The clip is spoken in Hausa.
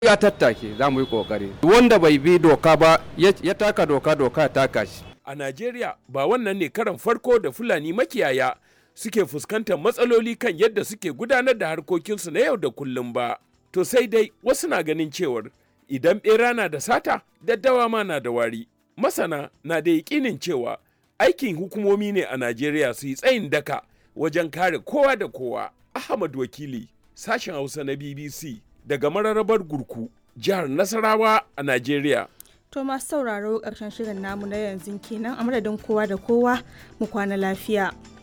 ya tattake za mu yi kokari wanda bai bi doka ba ya taka doka doka ya taka shi a najeriya ba wannan ne karan farko da fulani makiyaya suke fuskantar matsaloli kan yadda suke gudanar da harkokinsu na yau da kullum ba to sai dai wasu na ganin cewar idan bera na da sata daddawa ma na da wari masana na da yakinin cewa aikin hukumomi ne a najeriya su yi tsayin daka wajen kare kowa da kowa ahmad wakili sashen hausa na bbc daga mararrabar gurku jihar nasarawa a najeriya To masu sauraro ƙarshen shirin namu na yanzu kenan a madadin kowa da kowa mu kwana lafiya.